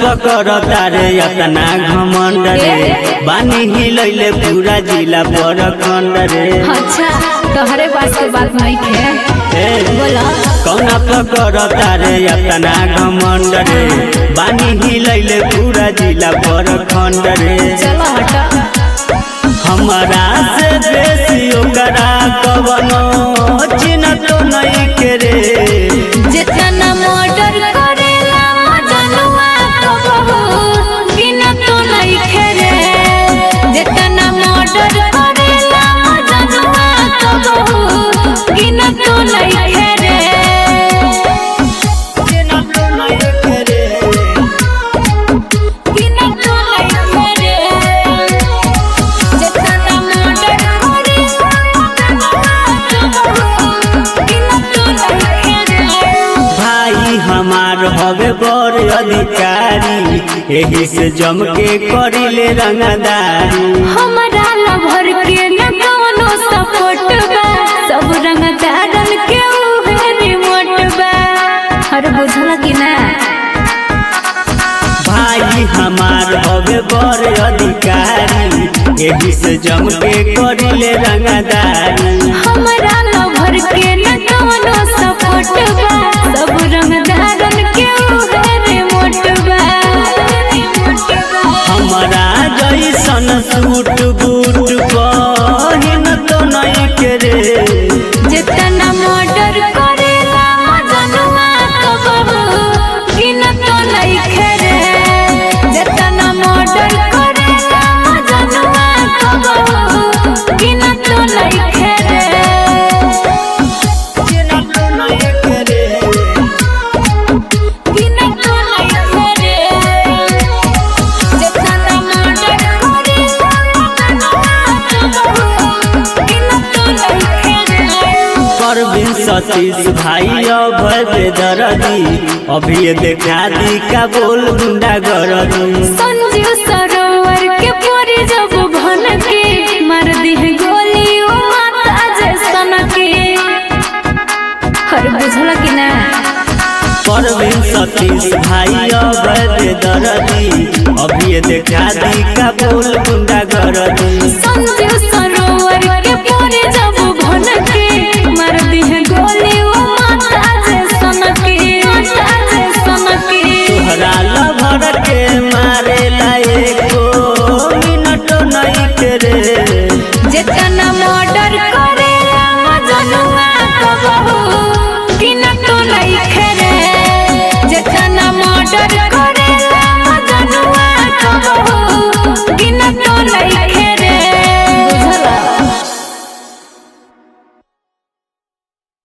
पकड़ तारे अपना घमंड रे बानी हिलैले पूरा जिला पर खंड रे अच्छा तोहरे पास के बात नहीं है ए, बोला कौना पकड़ तारे अपना घमंड रे बानी हिलैले पूरा जिला पर खंड रे चलो हटा हमारा से बेसी ओकरा कवनो चिन्ह तो नहीं के रे जितना मर्डर करेला मजनुआ तो बहुत गिना तो नहीं खेरे जितना मर्डर करेला मजनुआ तो बहुत गिना तो नहीं खेरे चिन्ह तो नहीं के रे गिना तो नहीं खेरे जितना मर्डर करेला गिना तो नहीं खेरे भाई हमार हवे बड़ अधिकारी एही से जम के करिले रंगदारी हमारा लभर के न कौनो सपोर्ट बा सब रंग दारन के उहे रिमोट बा हर बुझल कि ना भाई हमार हवे बड़ अधिकारी एही से जम के करिले रंगदारी हमारा लभर के न कौनो सपोर्ट बा सब रंग दारन के उहे रिमोट बा हमारा जैसन सूट बूट पहिन तो नहीं के रे जितना मर्डर करेला मजनुआ तो बहुत गिनत नहीं खेरे जितना मर्डर करेला मजनुआ तो बहुत गिनत नहीं खेरे चिन्ह तो नहीं के रे गिनत नहीं खेरे जितना मर्डर करेला मजनुआ तो बहुत गिनत नहीं खेरे परवीन सतीश भाई अभय बेदरदी अभी ये देखा दी का बोल गुंडा गरदी संजीव सरोवर के पूरी जब भन के मार दी है गोली ओ माता जैसन के हर बुझल कि ना परवीन सतीश भाई अभय बेदरदी अभी ये देखा दी का बोल गुंडा गरदी